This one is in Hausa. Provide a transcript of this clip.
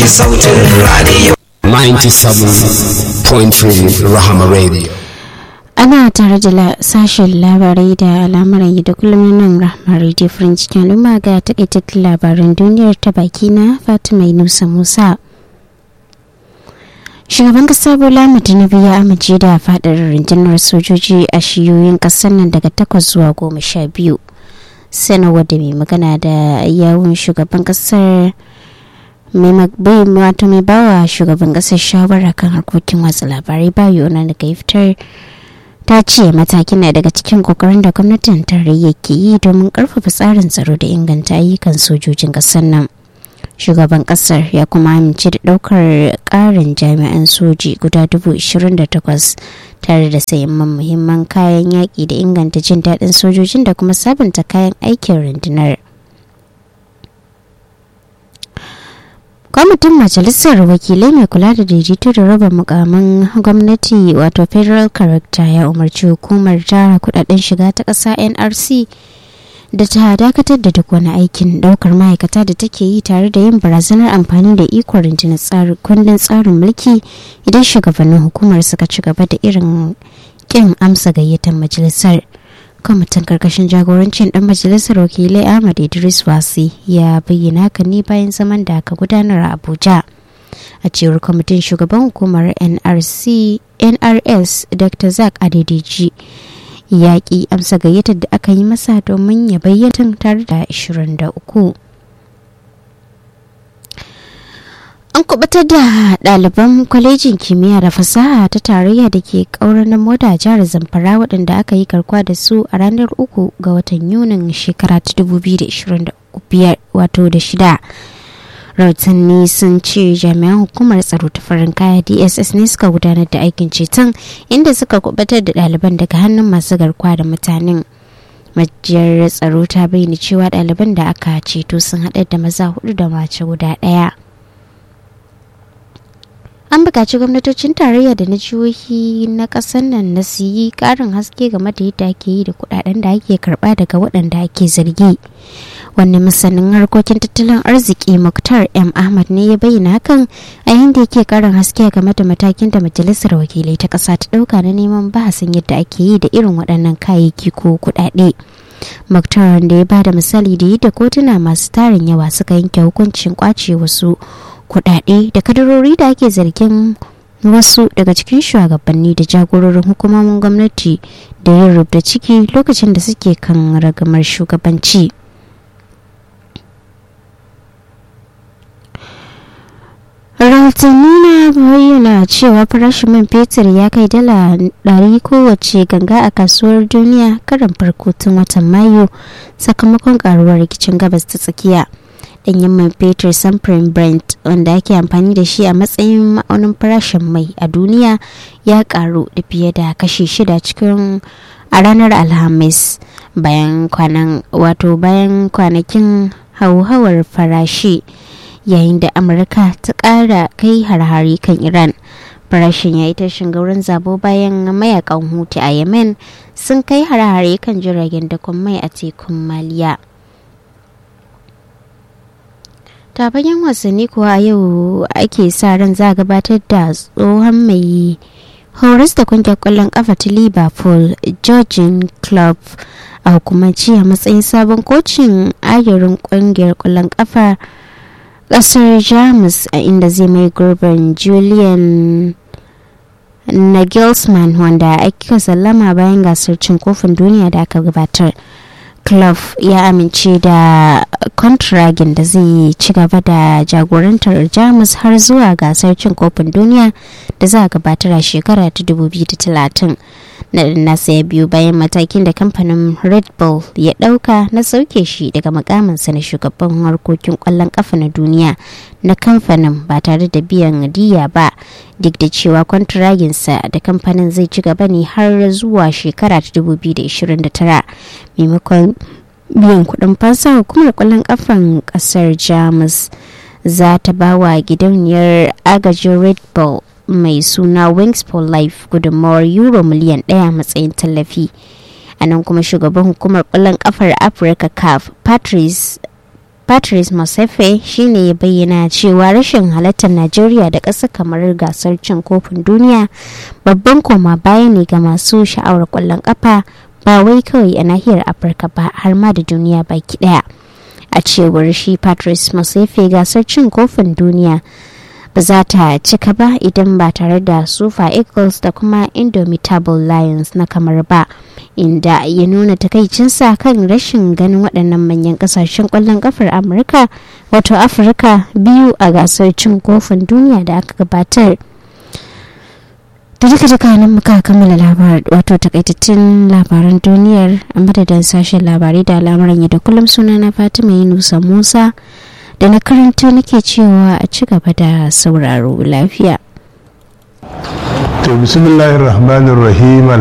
sautin radio 97.3 Rahama Radio. ana tare da sashen labarai da al'amuran da kullum nan rahmar radio french al'umma ga takaitattun labaran duniyar ta baki na fatima nusa musa shugaban kasa bola tinubu ya amince da fadar rundunar sojoji a shiyoyin kasar nan daga takwas zuwa goma sha biyu sanarwar da mai magana da yawun shugaban kasar wato mai bawa shugaban kasar shawara kan harkokin watsa labarai bayo na daga fitar ta ce matakin na daga cikin kokarin da gwamnatin tarayya ke yi domin karfafa tsarin tsaro da inganta ayyukan sojojin kasar nan shugaban kasar ya kuma amince da daukar karin jami'an soji guda dubu takwas tare da sayan muhimman kayan yaƙi da inganta jin daɗin sojojin da kuma sabunta kayan aikin rundunar kwamitin majalisar wakilai mai kula da daidaito da raba mukamin gwamnati wato federal character ya umarci hukumar tara kudaden shiga ta ƙasa nrc da ta dakatar da duk wani aikin daukar ma'aikata da take yi tare da yin barazanar amfani da ikon rundunar kundin tsarin mulki idan shugabannin hukumar suka ci gaba da irin kin amsa gayyatar majalisar kwamitin karkashin jagorancin dan majalisar wakilai ahmad idris wasi ya bayyana haka ne bayan zaman da aka gudanar a abuja a cewar kwamitin shugaban hukumar nrc nrs dr zak adedeji ya ki amsa gayyatar da aka yi masa domin ya bayyana tare da 23 an kubutar da ɗaliban kwalejin kimiyya da fasaha ta tarayya da ke ƙaurar na moda jihar zamfara waɗanda aka yi garkuwa da su a ranar uku ga watan yunin shekara ta 2025 wato da shida rahotanni sun ce jami'an hukumar tsaro ta farin kaya dss ne suka gudanar da aikin ceton inda suka kubutar da ɗaliban daga hannun masu garkuwa da mutanen majiyar tsaro ta bayyana cewa ɗaliban da aka ceto sun haɗar da maza hudu da mace guda ɗaya an buƙaci gwamnatocin tarayya da na jihohi na ƙasar nan na su yi ƙarin haske game da yadda ake yi da kuɗaɗen da ake karɓa daga waɗanda ake zargi wani masanin harkokin tattalin arziki muktar m ahmad ne ya bayyana hakan a yadda yake ƙarin haske game da matakin da majalisar wakilai ta ƙasa ta ɗauka na neman bahasin yadda ake yi da irin waɗannan kayayyaki ko kuɗaɗe muktar da ya bada misali da yadda kotuna masu tarin yawa suka yanke hukuncin kwace wasu kudade da kadarori da ake zargin wasu daga cikin shugabanni da jagororin hukumomin gwamnati da yin rubda ciki lokacin da suke kan ragamar shugabanci rahotanni na bayyana cewa farashin man fetur ya kai dala ɗari kowace ganga a kasuwar duniya karan farko tun watan mayu sakamakon karuwar rikicin gabas ta tsakiya danyen man fetur samfurin brent wanda ake amfani da shi a matsayin ma'aunin farashin mai a duniya ya karu da fiye da kashi shida cikin a ranar alhamis bayan kwanan wato bayan kwanakin hauhawar farashi yayin da amurka ta kara kai harhari kan iran farashin ya yi tashin gaurin zabo bayan mayakan hutu a yemen sun kai harhare kan jiragen dakon mai a tekun maliya ta bayan wasanni kuwa yau ake sa ran za a gabatar da tsohon mai horas da kungiyar kwallon kafa ta liverpool georgian club a hukumanci a matsayin sabon kocin ayarin kungiyar kwallon kafa kasar jamus a inda zai mai gurbin julian nagelsmann wanda aka sallama bayan gasar cin kofin duniya da aka gabatar club ya amince da kontragin da zai ci gaba da jagorantar jamus har zuwa gasar cin kofin duniya da za a gabatar a shekara ta 2030 na nasa ya biyu bayan matakin da kamfanin red bull ya dauka na sauke shi daga makaminsa na shugaban harkokin kwallon kafa na duniya na kamfanin ba tare da biyan diya ba duk da cewa kwantiraginsa da kamfanin zai ci gaba ne har zuwa shekara ta 2029 maimakon biyan kudin fansa hukumar kwallon kafan kasar jamus za ta ba wa gidauniyar agajin red bull mai suna wings for life gudunmawar euro miliyan daya matsayin tallafi a nan kuma shugaban hukumar kwallon kafar afirka caf patrice patrice mosefe shine ya bayyana cewa rashin halartar najeriya da ƙasa kamar gasar cin kofin duniya babban koma baya ne ga masu sha'awar ƙwallon ƙafa ba wai kawai a nahiyar afirka ba har ma da duniya baki ɗaya a cewar shi patrice mosefe gasar cin kofin duniya ba za ta cika ba idan ba tare da super eagles da kuma indomitable lions na kamar ba inda ya nuna takaicinsa kan rashin ganin waɗannan manyan ƙasashen ƙwallon ƙafar amurka wato afirka biyu a gasar cin kofin duniya da aka gabatar da duka duka nan muka kammala labar wato takaitattun labaran duniyar a madadin sashen labarai da al'amuran da kullum sunana fatima yunusa musa da na karanta nake cewa a ci gaba da sauraro lafiya. to bismillahir rahmanir rahim